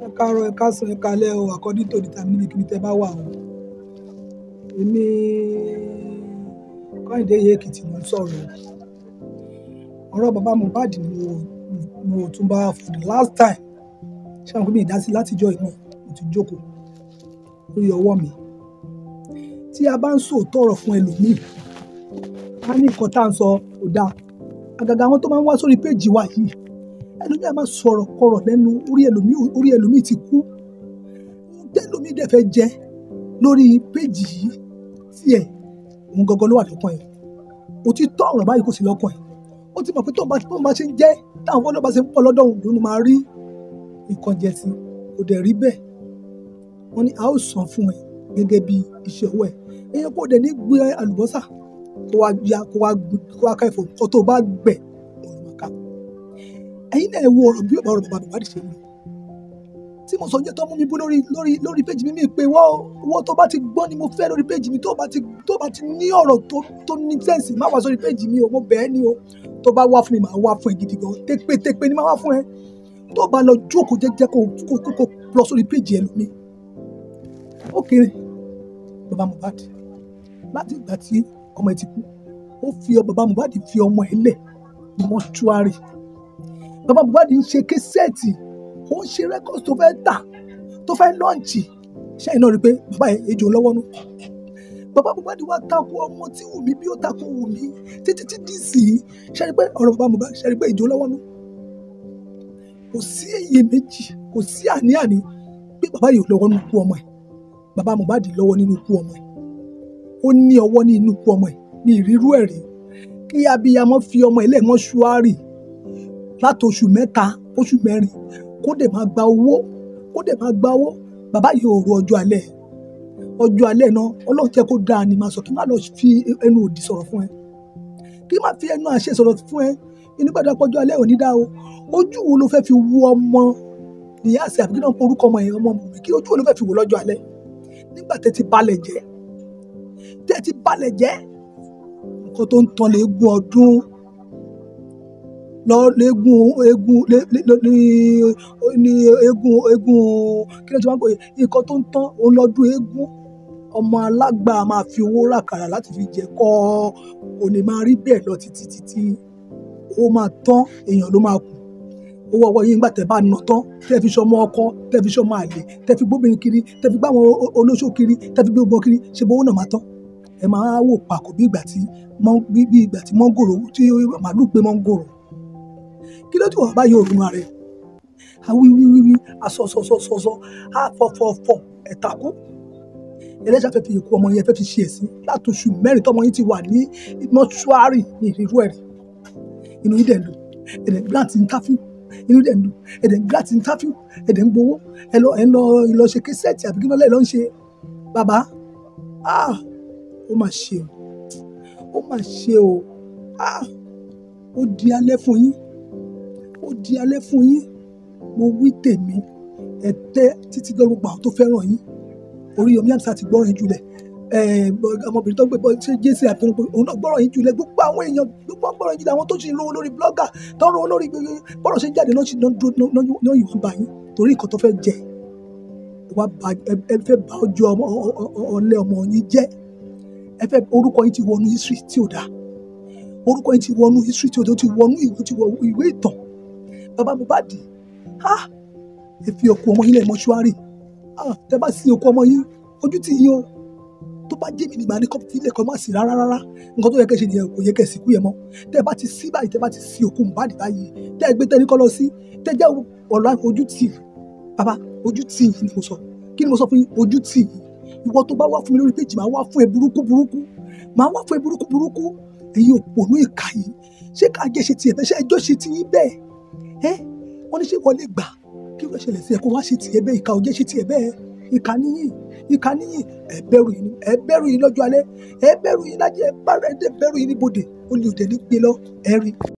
Ẹ káàárọ̀, ẹ káàsán, ẹ káalẹ́ o, according to the time níbikíbi tí ẹ bá wà o. Èmi Kehinde Iye Ekiti ló ń sọ̀rọ̀ o. Ọ̀rọ̀ bàbá Mohbad ni mo, mo tún bá for the last time. Ṣé àwọn pé mi ò dá sí láti ìjọ yìí náà, mo ti jókòó lórí ọwọ́ mi. Tí a bá ń sọ òótọ́ ọ̀rọ̀ fún ẹlòmíì, a ní nǹkan tí à ń sọ kò da. Àgàgà àwọn tó máa ń wá sórí péèjì wa yìí, ẹlòmíì a máa sọ̀rọ̀ kọ̀rọ̀ lẹ́nu orí ẹlòmíì, orí ẹlòmíì ti kú. Ohun tí ẹlòmíì dẹ̀ fẹ́ jẹ lórí péèjì yìí tí ẹ̀, òun gangan ló wà lọ́kàn ẹ̀. Òtítọ́ ọ̀rọ̀ báyìí kò sí lọ́kàn ẹ̀. Ó ti mọ̀ pé tó bá, tó bá ṣe ń jẹ́, táwọn followers bá ṣe ń pọ̀ lọ́dọ̀ òun ló máa rí nǹkan jẹ sí. Kò dẹ̀ rí bẹ́ẹ̀. Wọ́n ní a ó san fún ẹ gẹ́gẹ́ bí iṣẹ́ ọwọ́ ẹ. Èèyàn kò dẹ̀ ní gbé àlùbọ́sà kó wá ya, kó wá, kó wá ká ẹ̀fọ́. Nǹkan tó bá gbẹ̀, òun ló máa ká. Ẹ̀yin náà ẹ wo ọ̀rọ̀ bí ọ̀rọ̀ bàbá Mohbad ṣe ń lọ. Tí mo sọ jẹ́ tó mú mi bú lórí, lórí, lórí péèjì mi, mi pé wọ́, owó tó bá ti gbọ́ ni mo fẹ́ lórí péèjì mi. Tó bá ti, tó bá ti ní ọ̀rọ̀ tó, tó ní sense, má wá sórí péèjì mi o, mo bẹ̀ ẹ́ ní o. Tó bá wá fún mi, màá wá fún ẹ gidi gan. Tẹ́pé tẹ́pé ni màá wá fún ẹ. Tó bá lọ jókòó jẹ́jẹ́ kó, kó, kó, kó lọ sórí péèjì ẹlòmíì. Ó kéré. Bàbá Mohbad láti ìgbà tí ọmọ ẹ ti kú, ó fi, bàbá Mohbad fi ọmọ ẹ lẹ̀ ní mọ́ṣúárì. Bàbá Mohbad ń ṣe késẹ́ẹ̀tì, ó ń ṣe record tó fẹ́ tà, tó fẹ́ launch. Ṣé ẹ̀yin náà rí pé bàbá yẹn ejò lọ́wọ́ nú? Bàbá Mohbad wá tako ọmọ tí Wùmí bí ó tako Wùmí títí tí dí sí i. Ṣé ẹ rí pé ọ̀rọ̀ bàbá Mohbad, ṣé ẹ rí pé ejò lọ́wọ́ nú? Kò sí iyèméjì, kò sí àní-àní pé bàbá yìí ò lọ́wọ́ nínú ikú ọmọ ẹ̀. Bàbá Mohbad lọ́wọ́ nínú ikú ọmọ ẹ̀. Ó ní ọwọ́ nínú ikú ọmọ ẹ̀. Mi ì rí irú ẹ̀ rí. Kí abiyamọ fi ọmọ ẹ̀ lẹ̀ mọ́ṣúárì láti oṣù mẹ́ta, oṣù mẹ́rin, kó dẹ̀ máa gba owó, kó dẹ̀ máa gba owó. Bàbá yìí ò ro ọjọ́ alẹ́ ẹ̀. Ọjọ́ alẹ́ náà, Ọlọ́run jẹ́ kó dáa ni màá sọ, kí n má lọ fi ẹnu òdì sọ̀rọ̀ fún ẹ. Kí n má fi ẹnu àṣẹ sọ̀rọ̀ fún ẹ. Inú gbàdúrà pé ọjọ́ alẹ́ ò ní dá o. Ojú wo lo fẹ́ fi wo ọmọ Niyasi àbí kí ni wọ́n pe orúkọ ọmọ yẹn, ọmọ Wùmí? Kí ojú wo lo fẹ́ fi wò lọ́jọ́ alẹ́? Nígbà tí ẹ ti balẹ̀ jẹ́, tí ẹ ti balẹ̀ jẹ́, nǹkan tó ń tán léegun ọdún, lọ léegun, eégún, lé, lé, ní, ní eégún, eégún, kí ni wọ́n ti máa ń pè é? Nǹkan tó ń tán, òun lọ́dún eégún. Ọmọ alágbà máa fi owó ràkàrà láti fi jẹ kọ́, kò ní máa rí bẹ́ẹ̀ lọ títí, títí. Ó máa tán, èèyàn ló máa kù. Owó ọwọ́ yín nígbà tí ẹ bá ná tán, tí ẹ fi ṣọmọ ọkọ, tí ẹ fi ṣọmọ àlè, tí ẹ fi gbóbìnrin kiri, tí ẹ fi gbá àwọn olóṣó kiri, tí ẹ fi gbé gbogbo kiri, ṣe bó owó náà máa tán? Ẹ máa wò pàkọ́ bí ìgbà tí, mọ́, bí, bí ìgbà tí mọ́ngòrò, tí màlúù gbé mọ́ngòrò. Kí ló dé tí wà bá yóò ronú ara ẹ? A wí, wí, wí, wí, a sọ, sọ, sọ, sọ, sọ, a fọ, fọ, fọ, ẹ takú. Ẹlẹ́ṣà fẹ́ fi ikú ọmọ yẹn fẹ́ fi ṣe ẹ̀sín láti oṣù mẹ́rin tọ́mọ yín ti wà ní mọ́ṣúárì ní ìrírú ẹ̀rí. Inú yín dẹ̀ ń dùn. Ẹ̀dẹ̀ grant interview. Inú dẹ̀ ń dùn. Ẹ̀dẹ̀ grant interview. Ẹ̀dẹ̀ ń gbowó. Ẹ lọ, ẹ lọ, ẹ lọ ṣe késẹ́ẹ̀tì àbí kí ni lọ ń ṣe? Bàbá, ah! Ó máa ṣe o. Ó máa ṣe o. Ah! Ó di alẹ́ fún yín. Ó di alẹ́ fún yín. Mo wí tèmi. Ẹ tẹ́ títí dé gbogbo àwọn tó fẹ́ràn yín. Oríyọmí Hamzat ti gbọ́ràn yín jùlẹ̀. Eh, ọmọbìnrin tó ń gbé ṣé Jesse àbí tó ń gbé, òun náà gbọ́ràn yín jùlẹ̀. Gbogbo àwọn èèyàn, gbogbo wọn gbọ́ràn yín jùlẹ̀. Àwọn tó sì ń rówó lórí blogger, tó ń rówó lórí gbogbo, bọ́rọ̀ ṣe ń jáde náà sì náà dúró, náà, náà yìí wọ́n bá yín torí nǹkan tó fẹ́ jẹ. Ẹ wá ba, ẹ, ẹ fẹ́ ba ọjọ́ ọmọ, ọ̀lẹ ọmọ yín jẹ́. Ẹ fẹ́, orúkọ yín ti wọnú history tí ò dá. Orúkọ yín ti wọnú history tí ò dá. Ó ti wọnú ìwé, ó ti wọ ìwé ìtàn. Bàbá Mohbad, ah! Ẹ fi òkú ọmọ yín lẹ̀ mọ́ṣúárì. Ah! Tẹ bá sin òkú ọmọ yín, ojú tì yín o. Tó bá jẹ́ mi ni màá ní kó fi ilẹ̀ kan má sì rárá, rárá. Nǹkan tó yẹ kí ẹ ṣe nìyẹn, kò yẹ kí ẹ sìnkú yẹn mọ́. Tẹ bá ti sí báyìí, tẹ bá ti sin òkú Mohbad báyìí, tẹ gbé tẹ ní kó lọ sí, tẹ jẹ́ ọ̀la ojú tì. Bàbá, ojú tì yín ni mo sọ. Kí ni mo sọ fún yín? Ojú tì yín. Ìwọ tó bá wá fún mi lórí péèjì, màá wá fún ẹ burúkú, burúkú. Màá wá fún ẹ burúkú, burúkú. Ẹ̀yin òpònú ìkà yìí. Ṣé ká jẹ́ ṣe ti ẹ̀ bẹ́ẹ̀? Ṣé ẹjọ́ ṣe ti yín bẹ́ẹ̀? Ẹ́! Wọ́n ní ṣé ìwọ lè gbà kí irú ẹ ṣẹlẹ̀ sí ẹ kó wá ṣe ti ẹ bẹ́ẹ̀? Ìkà ò jẹ́ ṣe ti ẹ bẹ́ẹ̀. Ìkà níyìn. Ìkà níyìn. Ẹ bẹ̀rù yín, ẹ bẹ̀rù yín lọ́jọ́ alẹ́. Ẹ bẹ̀rù yín lájẹ, ẹ bá rẹ̀ dé bẹ̀rù yín níbodè. Olè ò dẹ̀ ní gbé lọ. Ẹ rí.